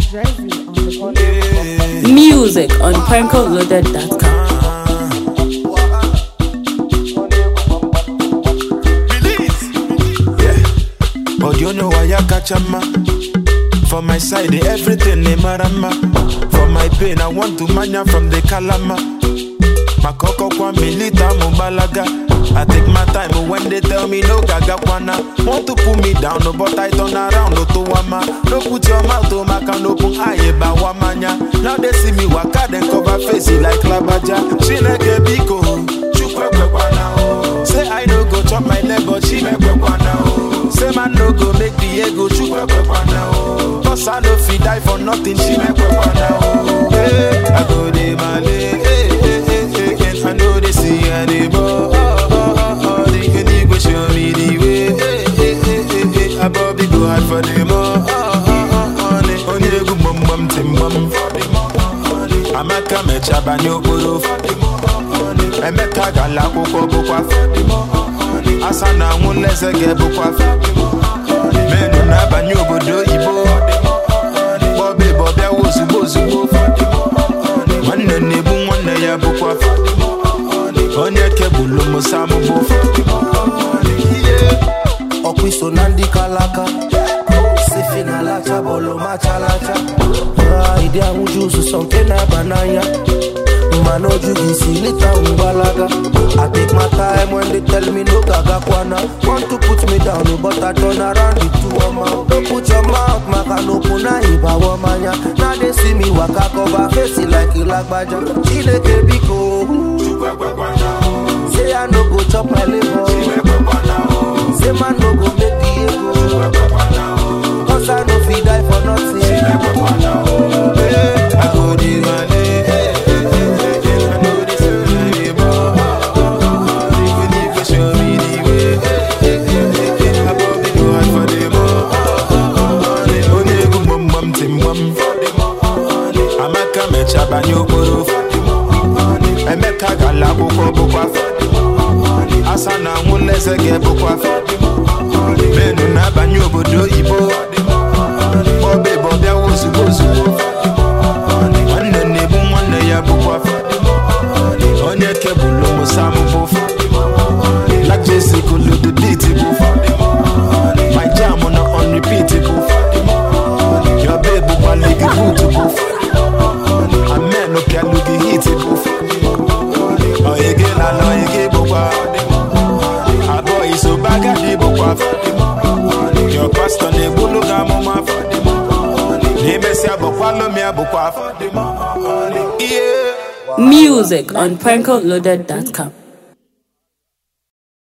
Drizzy on the podcast. Music on prankoloaded.com. Release. Yeah. But you know why I catch a man. For my side, eh, everything they marama. For my pain, I want to mania from the kalama. Makoko kwa milita mubalaga. I take my time but when they tell me no gaga kwana. Want to pull me down, no, but I turn around, no to wama. No put your mouth to my can open aye ba wamanya. Now they see me waka then cover face it like labaja. She neke biko, chukwe kwana oh. Say I no go chop my leg, but she make kwana oh. Say man no go make the ego chukwe kwana oh. Cause I no fit die for nothing, she make kwana oh. Hey, I go de male, hey, hey, hey, hey, hey. I know they see anymore. Oh, oh, oh, oh. The unique go show me the way. Hey, hey, hey, hey, hey. I probably go hard for them. Oh, oh, oh, oh, oh. Onye egwu mum mum tim mum. Amaka mechaba n'okporo. Emeka gala akwụkwọ bụkwa. Asa na anwụ nleze ga-ebụkwa. Menu na-abanye obodo oyibo. Bọbe bọbịa ozugbo ozugbo. Nwanne na-ebu nwanne ya bụkwa. Onye kebụlụ musa mụbụ. ọkwa iso na ndị kalaka sifi na lacha bọọlụ machalacha ịdị ahụju ụzụzọ nke na-aba n'anya mana oju gị si lita mgbalaga I take my time when they tell me no gaga kwana Want to put me down but I turn around the two ọma No put your mouth maka na okwu na ịbawa mmanya Now they see me waka cover face it like ilagbaja Chineke biko Say I no go chop my liver Say man no go make the ego Cause I no fit die for nothing Hey, I go dey male. Hey, hey, hey, hey, hey. I know this is anymore. You need to show me the way. Hey, hey, hey, hey, hey. I probably go hard for them all. Onye egwu mum mum tim mum. Amaka mechaba n'okporo. Emeka gala akwụkwọ bụkwa. Asa na anwụ nleze ga-ebụkwa. Menu na-abanye obodo oyibo. Bọbe bọbịa ozugbo ozugbo. Nwanne na-ebu nwanne ya bụkwa. Onye kebụlụ musa mụbụ. Black Jesse kulu the beat bụ. My jam na on repeat bụ. Your babe bụkwa ligi boot bụ. Amen opialụ gị hit bụ. Oyege lala oyege bụkwa. Abụọ iso bagadi bụkwa. Your pastor na-egbulu gị amụma. N'imesịa bụkwa lomi abụkwa. Yeah. Music on prankoloaded.com.